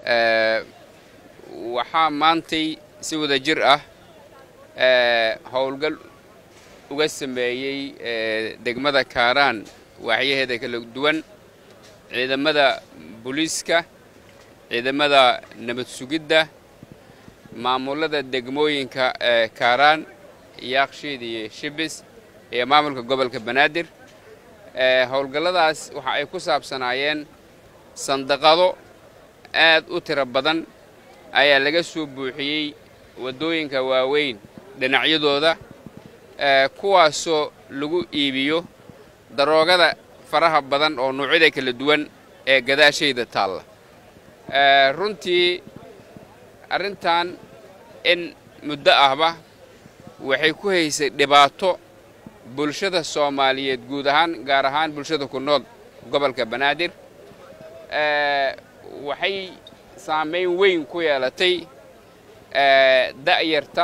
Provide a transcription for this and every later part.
waxaa maantay si wada jir ah howlgal uga sameeyey degmada kaaraan waaxyaheeda kala duwan ciidamada booliiska ciidamada nabad sugidda maamulada degmooyinka kaaraan yaakshiid iyo shibis iyo maamulka gobolka banaadir howlgalladaas waxa ay ku saabsanaayeen sandaqado aad u tiro badan ayaa laga soo buuxiyey waddooyinka waaweyn dhinacyadooda kuwaasoo lagu iibiyo daroogada faraha badan oo noocyada kala duwan ee gadaashayda taalla runtii arrintan in muddo ahba waxay ku haysay dhibaato bulshada soomaaliyeed guud ahaan gaar ahaan bulshada ku nool gobolka banaadir waxay saamayn weyn ku yeelatay da'yarta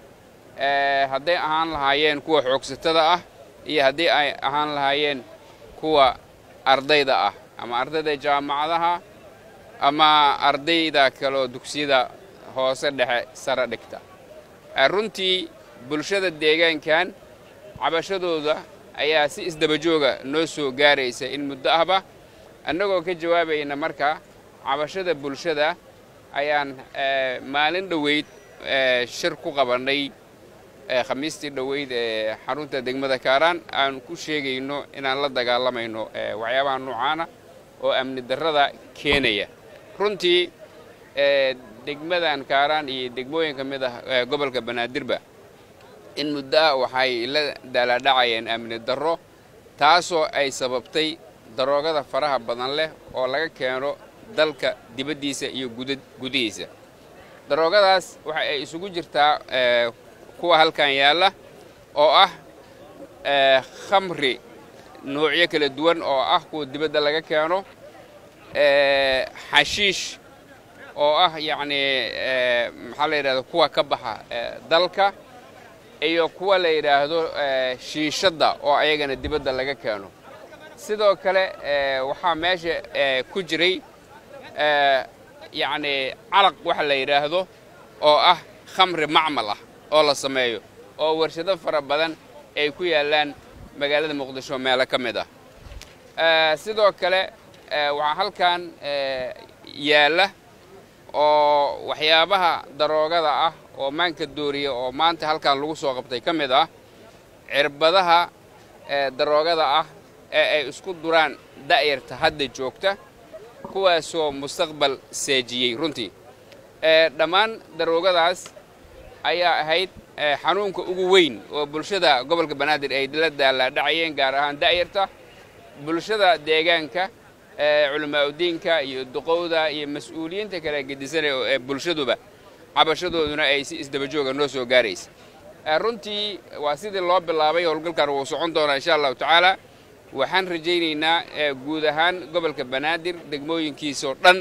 hadday ahaan lahaayeen kuwa xoogsatada ah iyo haddii ay ahaan lahaayeen kuwa ardayda ah ama ardayda jaamacadaha ama ardayda kaleoo dugsiyada hoose dhexe sare dhigta runtii bulshada deegaankan cabashadooda ayaa si isdabajooga noo soo gaaraysa in muddo ahba annagoo ka jawaabayna marka cabashada bulshada ayaan maalin dhoweyd shir ku qabannay khamiistii dhoweyd ee xarunta degmada kaaraan aan ku sheegayno inaan la dagaalamayno waxyaabaha noocaana oo amni darrada keenaya runtii degmadan kaaraan iyo degmooyin ka mid ah gobolka banaadirba in muddo ah waxay la daalaadhacayeen amni darro taasoo ay sababtay daroogada faraha badan leh oo laga keeno dalka dibaddiisa iyo gudihiisa daroogadaas waxa ay isugu jirtaa kuwa halkan yaalla oo ah khamri noocyo kala duwan oo ah kuwa dibadda laga keeno xashiish oo ah yacnii maxaa la yidhahdo kuwa ka baxa dalka iyo kuwa la yidhaahdo shiishadda oo ayagana dibadda laga keeno sidoo kale waxaa meesha ku jiray yacnii calaq waxa la yidhaahdo oo ah khamri macmal ah oo la sameeyo oo warshado fara badan ay ku yaallaan magaalada muqdisho meelo ka mid ah sidoo kale waxaa halkan yaalla oo waxyaabaha daroogada ah oo maanka dooriya oo maanta halkan lagu soo qabtay ka mid ah cirbadaha daroogada ah ee ay isku duraan da'yarta hadda joogta kuwaasoo mustaqbal seejiyey runtii dhammaan daroogadaas ayaa ahayd xanuunka ugu weyn oo bulshada gobolka banaadir ay la daalaadhacayeen gaar ahaan da'yarta bulshada deegaanka culamaauddiinka iyo duqowda iyo mas-uuliyiinta kale gedisanay ee bulshaduba cabashadooduna ay si isdabajooga noo soo gaaraysa runtii waa sidii loo bilaabay howlgalkan wuu socon doonaa insha allahu tacaala waxaan rajaynaynaa guud ahaan gobolka banaadir degmooyinkiisoo dhan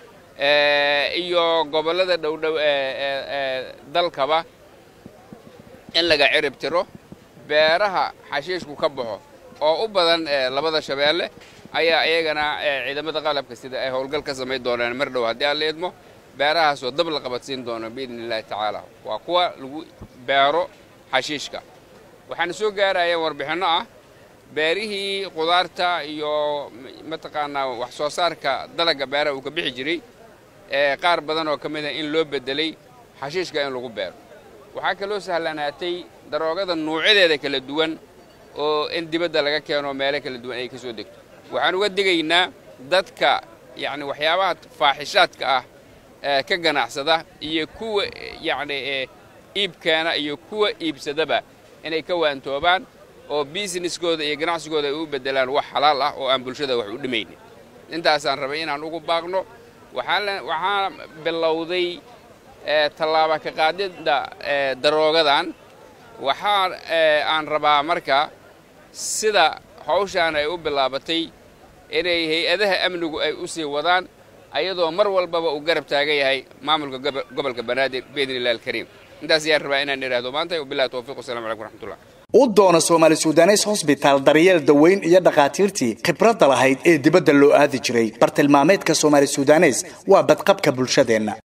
iyo gobollada dhowdhow ee dalkaba in laga cirib tiro beeraha xashiishku ka baxo oo u badan labada shabeelle ayaa iyagana ciidamada qalabka sida ay howlgal ka samayn doonaan mar dhow haddii aan la idmo beerahaasoo dab la qabadsiin doono biidni illaahi tacaala waa kuwa lagu beero xashiishka waxaana soo gaarayeen warbixinno ah beerihii qudaarta iyo mataqaanaa wax soo saarka dalagga beeraha uu ka bixi jiray ee qaar badan oo ka mid ah in loo beddelay xashiishka in lagu beero waxaa kaloo sahlanaatay daroogada nuucyadeeda kala duwan oo in dibadda laga keeno meelo kala duwan ay ka soo degto waxaan uga digaynaa dadka yacni waxyaabaha faaxishaadka ah ee ka ganacsada iyo kuwa yacni iibkeena iyo kuwa iibsadaba inay ka waantoobaan oo busineskooda iyo ganacsigooda ay u beddelaan wax xalaal ah oo aan bulshada wax u dhimaynin intaasaan rabay inaan ugu baaqno waxaa bilowday tallaaba ka qaadidda daroogadan waxaa aan rabaa marka sida hawshaan ay u bilaabatay inay hay-adaha amnigu ay u sii wadaan ayadoo mar walbaba uu garab taagan yahay maamulka gobolka banaadir biidni illahi alkariim intaas ayaan rabaa inaan idhaahdo maanta wabillahi towfiiq wasalamu calaykum raxmatullah u doono soomaali sudanes hosbitaal daryeel daweyn iyo dhakhaatiirtii khibradda lahayd ee dibadda loo aadi jiray bartilmaameedka soomaali sudanes waa badqabka bulshadeenna